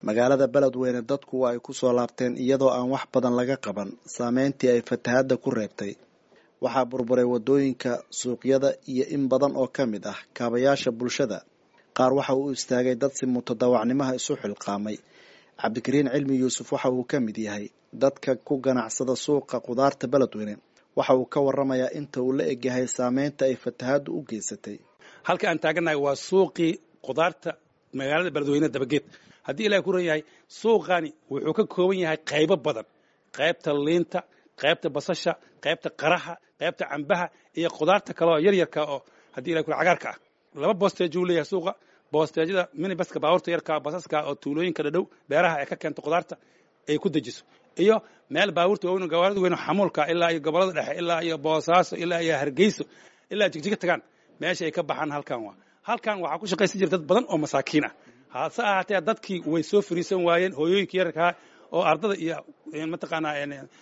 magaalada beledweyne dadku waa ay ku soo laabteen iyadoo aan wax badan laga qaban saameyntii ay fatahadda ku reebtay waxaa burburay waddooyinka suuqyada iyo in badan oo ka mid ah kaabayaasha bulshada qaar waxa uu istaagay dad si mutadawacnimaha isu xilqaamay cabdikariin cilmi yuusuf waxa uu ka mid yahay dadka ku ganacsada suuqa khudaarta beledweyne waxa uu ka waramayaa inta uu la egyahay saameynta ay fatahaddu u geysatay halka aan taagannahay waa suuqii khudaarta magaalada beledweyne dabageed haddii ilahay ku ran yahay suuqani wuxuu ka kooban yahay qaybo badan qaybta liinta qaybta basasha qaybta qaraha qaybta cambaha iyo khudaarta kale oo yaryarka oo haddii ilahay ku cagaarka ah laba boosteej uu leeyahay suuqa boosteejyada minibaska baabuurta yarka basaska oo tuulooyinka dhadhow beeraha ay ka keento khudaarta ay ku dejiso iyo meel baabuurta waaweyn gawaarida weyn xamuulka ilaa iyo gobolada dhexe ilaa iyo boosaaso ilaa iyo hargeyso ilaa jigjiga tagaan meesha ay ka baxaan halkan waa halkan waxaa ku shaqaysan jira dad badan oo masaakiin ah hase ahaatee dadkii way soo fariisan waayeen hooyooyinka yararkaa oo ardada iyo mataqaanaa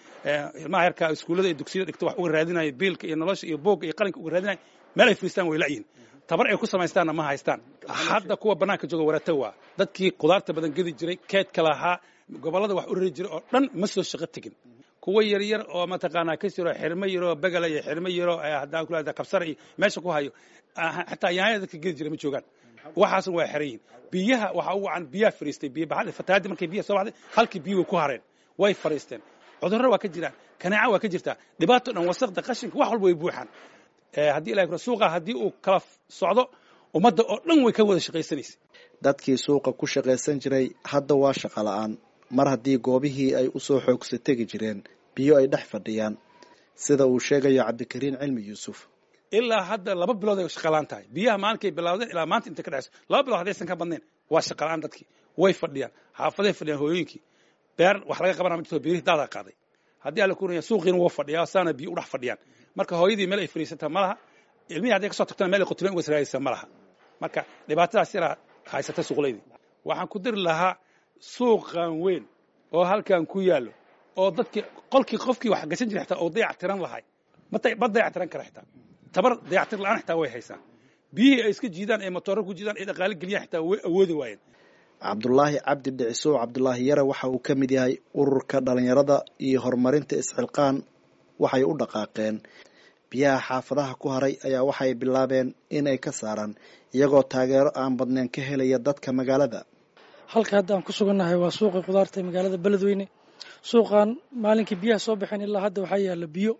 ilmaha yarkaa iskuullada iyo dugsiyada dhigta wax uga raadinaya biilka iyo nolosha iyo boogga iyo qalinka uga raadinaya meel ay fariistaan way la'yihin tabar ay ku samaystaanna ma haystaan hadda kuwa bannaanka jooga warata waa dadkii khudaarta badan gedi jiray keedka lahaa gobollada wax u rari jiray oo dhan ma soo shaqo tegin kuwa yaryar oo mataqaanaa ka jiro xirmo yaroo begala iyo xirmo yaroo haddaan ku lahda kabsara iyo meesha ku hayo xataa yaanyada dadka gedi jiray ma joogaan waxaasna waa xeran yihin biyaha waxaa ugu wacan biyaha fariistay biyo baxda fatahaaddi markay biyaha soo baxday halkii biyo way ku hareen way fariisteen cudurro waa ka jiraan kanaaca waa ka jirtaa dhibaato dhan wasaqda qashinka wax walba way buuxaan haddii ilahay kura suuqa haddii uu kala socdo ummadda oo dhan way ka wada shaqaysanaysa dadkii suuqa ku shaqaysan jiray hadda waa shaqo la-aan mar haddii goobihii ay usoo xoogsa tegi jireen biyo ay dhex fadhiyaan sida uu sheegayo cabdikariin cilmi yuusuf ilaa hadda laba bilood ay shaqalaan tahay biyaha maalinkay bilaawdeen ilaa maanta intay ka dhexayso laba bilood haddaysan ka badnayn waa shaqalaan dadkii way fadhiyaan xaafaday fadhiyaan hooyooyinkii beer wax laga qabana ma jirto beerihii daadaa qaaday haddii alla kunaya suuqiina wuu fadhiyaa saana biyo u dhex fadhiyaan marka hooyadii meel ay fadhiisataa ma laha ilmihii hadday kasoo tagtana meel ay qutubeen uga saraadaysa ma laha marka dhibaatadaas yaraa haysata suuqlaydii waxaan ku diri lahaa suuqan weyn oo halkan ku yaallo oo dadkii qolkii qofkii wax gashan jiray xitaa oo dayac tiran lahay ma dayac tiran kara xitaa tabar dayactir la'aan xitaa way haysaa biyihii ay iska jiidaan ee matooro ku jiidaan ee dhaqaale geliyaan xitaa way awoodi waayeen cabdulaahi cabdi dhicisow cabdulaahi yare waxa uu ka mid yahay ururka dhalinyarada iyo horumarinta isxilqaan waxay u dhaqaaqeen biyaha xaafadaha ku haray ayaa waxay bilaabeen inay ka saaraan iyagoo taageero aan badnayn ka helaya dadka magaalada halka hadda aan ku sugannahay waa suuqii khudaarta ee magaalada beledweyne suuqan maalinkii biyaha soo baxeen ilaa hadda waxaa yaalla biyo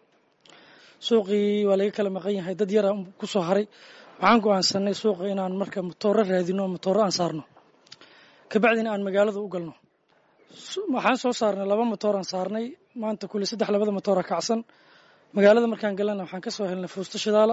suuqii waa laga kala maqan yahay dad yara ku soo haray waxaan go'aansanay suuqa inaan marka matooro raadino matooro aan saarno kabacdina aan magaalada u galno waxaan soo saarnay laba matooraan saarnay maanta kule saddex labada matoora kacsan magaalada markaan galana waxaan ka soo helnay fuusto shidaala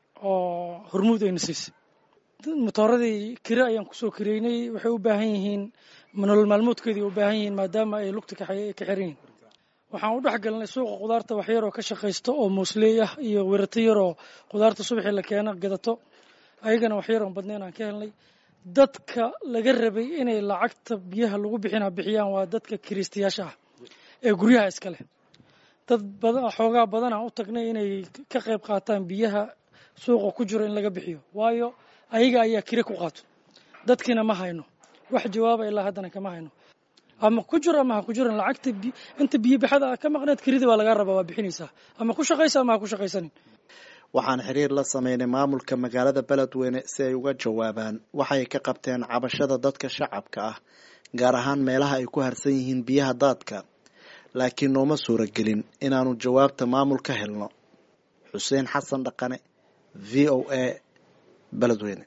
oo hormuud ayna siisay matooradii kire ayaan kusoo kireynay waxay u baahan yihiin nolol maalmoodkeedii u baahan yihiin maadaama ay lugta ka xiran yihiin waxaan u dhex galnay suuqa khudaarta wax yaroo ka shaqaysto oo muusleey ah iyo werato yaroo khudaarta subaxii la keeno gadato ayagana wax yaroon badnayn aan ka helnay dadka laga rabay inay lacagta biyaha lagu bixina bixiyaan waa dadka kiriistayaasha ah ee guryaha iska leh dad badan xoogaa badan aan u tagnay inay ka qayb qaataan biyaha suuqa ku jiro in laga bixiyo waayo ayaga ayaa kire ku qaato dadkiina ma hayno wax jawaaba ilaa haddana kama hayno ama ku jiro ama ha ku jiran lacagta inta biyo bixada ka maqneed kirida waa lagaa rabaa waa bixinaysaa ama ku shaqaysa ama ha ku shaqaysanin waxaan xiriir la sameynay maamulka magaalada beledweyne si ay uga jawaabaan waxay ka qabteen cabashada dadka shacabka ah gaar ahaan meelaha ay ku harsan yihiin biyaha daadka laakiin nooma suuragelin inaanu jawaabta maamul ka helno xuseen xasan dhaqane v o a beledweyne